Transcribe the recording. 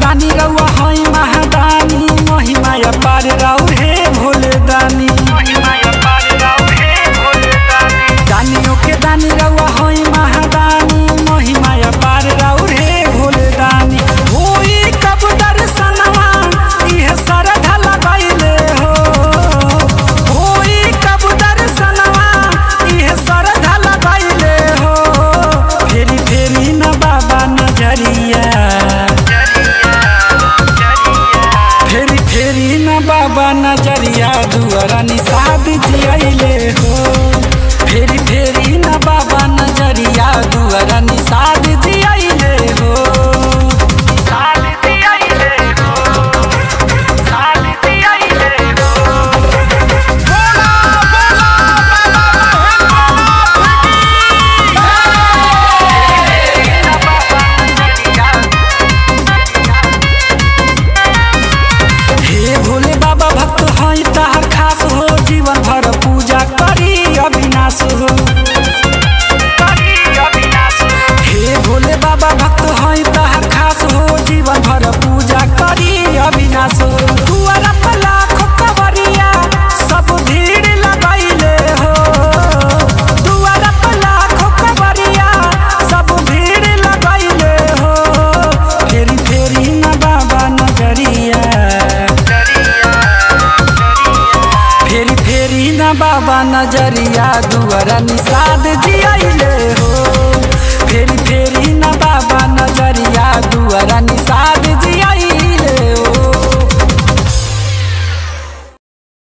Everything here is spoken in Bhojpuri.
दानी रउआ हई महादानी महिमा अपार राउ हे भोले दानी दानियों के दानी रउआ हई महादानी महिमा अपार राउ हे भोले दानी होई कब दर्शनवा इहे सरधा लगैले हो होई कब दर्शनवा इहे सरधा लगैले हो फेरी फेरी न बाबा नजरिया फेरी फेरी न बाबा नजरिया दुआरा निषाद जियले हो फेरी फेरी न बाबा नजरिया दुआरा निषाद जियले हो निषाद जियले हो निषाद जियले हो बोला बोला हे भोले बाबा भक्त हई ताहर खास हो जीवन भर पूजा करी अविनाश हो हे भोले बाबा भक्त हई ताहर खास हो जीवन भर पूजा करी अविनाश हो दुआरा पर लाखों कवरिया सब भीड़ लगैले हो दुआरा पर लाखों कवरिया सब भीड़ लगैले हो फेरी फेरी न बाबा नजरिया फेरी फेरी न बाबा नजरिया दुआरा निषाद जियले हो फेरी फेरी न बाबा नजरिया दुआरा निषाद जियले